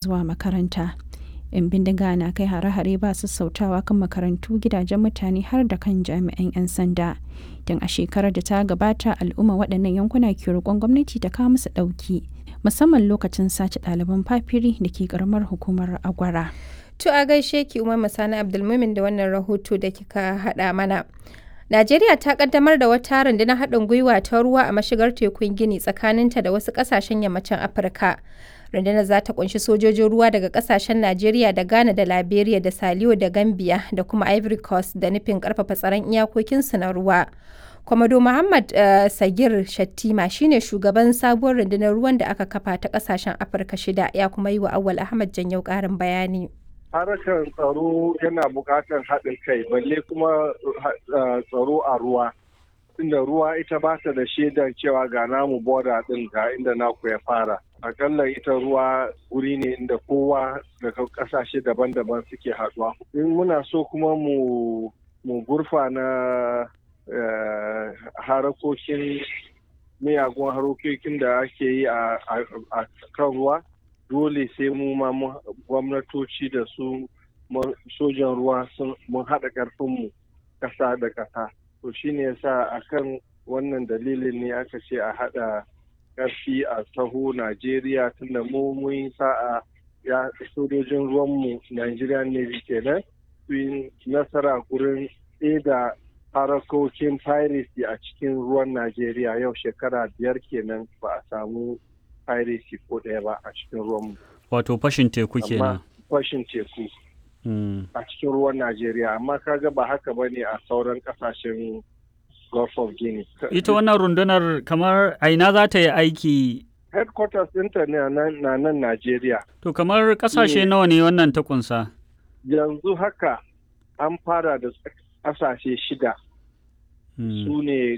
zuwa makaranta. 'Yan bindiga na kai hare-hare ba sassautawa kan makarantu gidajen mutane har da kan jami'an 'yan sanda. Don a shekarar da ta gabata al'umma waɗannan yankuna ke roƙon gwamnati ta kawo musu ɗauki. Musamman lokacin sace ɗaliban fafiri da ke ƙaramar hukumar Agwara. To a gaishe ki Umar Masani Abdulmumin da wannan rahoto da kika haɗa mana. Najeriya ta kaddamar da wata rundunar haɗin gwiwa ta ruwa a mashigar tekun Gini tsakaninta da wasu ƙasashen yammacin Afirka. Rundunar za ta kunshi sojojin ruwa daga ƙasashen Najeriya da Ghana da Liberia da Saliyo da Gambia da kuma Ivory Coast da nufin ƙarfafa tsaron iyakokinsu na ruwa. Kwamado Muhammad uh, Sagir Shattima shine shugaban sabuwar rundunar ruwan da aka kafa ta ƙasashen Afirka shida ya kuma yi wa Awal Ahmad Janyau ƙarin bayani. harkar tsaro yana buƙatar haɗin kai balle kuma tsaro a ruwa inda ruwa ita ba ta da shaidar cewa ga namu boda ɗin ga inda naku ya fara akalla ita ruwa wuri ne inda kowa daga ƙasashe daban-daban suke haɗuwa in muna so kuma mu mu gurfa na harakokin miyagun harokokin da ake yi a kan ruwa dole sai mu ma gwamnatoci da su sojan ruwa mun haɗa ƙarfinmu ƙasa da ƙasa to shine yasa akan wannan dalilin ne aka ce a haɗa ƙarfi a taho najeriya tunda mu mun sa'a ya sojojin ruwanmu nigerian navy kenan su yi nasara gurin da harakokin piracy a cikin ruwan najeriya yau shekara biyar kenan ba a samu piracy ko ɗaya ba a cikin ruwanmu. Wato fashin teku kenan. Fashin teku. A cikin ruwan Najeriya, amma kaga ba haka ba ne a sauran ƙasashen Gulf of Guinea. Ita wannan rundunar kamar aina za ta yi aiki Headquarters ɗinta na nan Najeriya. To kamar ƙasashe nawa ne wannan ta kunsa? Yanzu haka an fara da ƙasashe shida. Su ne